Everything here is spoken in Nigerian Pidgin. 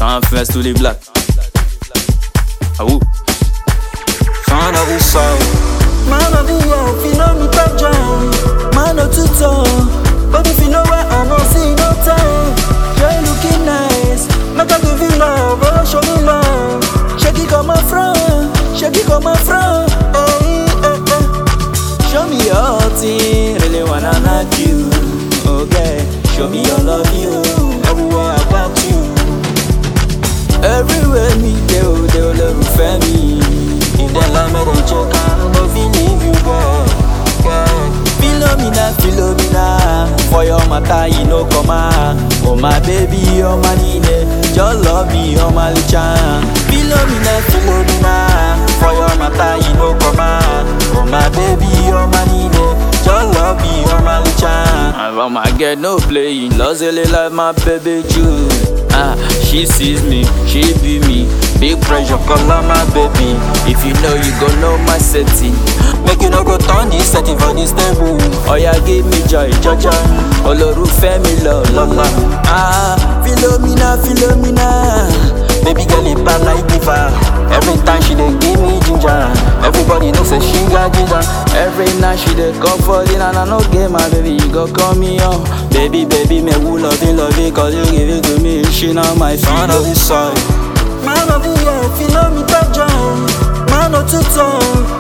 Un fest tous les blacks. Ah ouh. Fan of the soul. Man of the year, if you know me, top jam. Man of two tone. But if you know where I'm on, see no time. You're looking nice. Make I give you love, oh, show me love. Shake it come my front, shake it come my front. Hey, hey, hey. Show me your thing, really wanna knock you. Okay, show me your love, you. Everywhere I got you. Everywhere me go, they will love me. If they like me, they check out. No feel leave you, girl. girl. Philomena, Philomena. For your matter, you know, come on. Oh, my baby, oh, my nene. Just love me, oh, my licha. Philomena, Philomena. For your matter, you know, come on. Oh, my baby, oh, my nene. Just love me, oh, my licha. I want my girl, no playing. Lost like my baby, Jude. Ah, she sees me, she be me. Big pressure, call her my baby. If you know, you gon' know my setting. Make you no go turn this setting for this table. Oh yeah, give me joy, joy, joy. Olorúfẹ́ mi lọ lọ́la. Ah, Philomena, Philomena. Baby girl, it bad like diva. Every time she dey give me ginger. Everybody know say she got ginger. Every night she dey come for dinner and I no get my baby, you go call me on. Baby, baby, me who love it, love it, cause you give it to me. She not my fan of the soil. Man of the year, if you know me, top jam. Man of two tone.